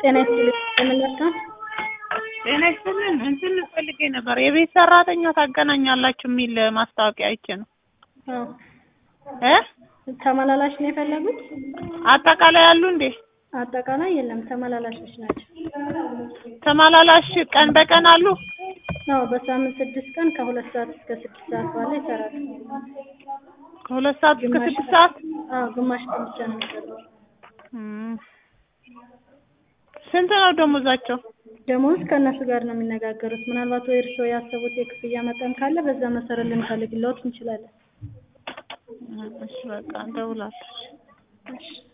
ጤና ይስጥልኝ የምንለካ ጤና ይስጥልን እንትን ፈልጌ ነበር የቤት ሰራተኛ ታገናኛላችሁ የሚል ማስታወቂያ አይቼ ነው አዎ እ ተመላላሽ ነው የፈለጉት አጠቃላይ ያሉ እንዴ አጠቃላይ የለም ተመላላሾች ናቸው ተመላላሽ ቀን በቀን አሉ አዎ በሳምንት ስድስት ቀን ከሁለት ሰዓት እስከ ስድስት ሰዓት ባለ ይሰራሉ ከሁለት ሰዓት እስከ ግማሽ ስድስት ሰዓት አዎ ግማሽ ቀን ብቻ ነው የሚሰሩት እም። ስንት ነው ደሞዛቸው ደሞዝ ከእነሱ ጋር ነው የሚነጋገሩት ምናልባት ወይ እርስዎ ያሰቡት የክፍያ መጠን ካለ በዛ መሰረት ልንፈልግልዎት እንችላለን እሺ በቃ እንደውላለን እሺ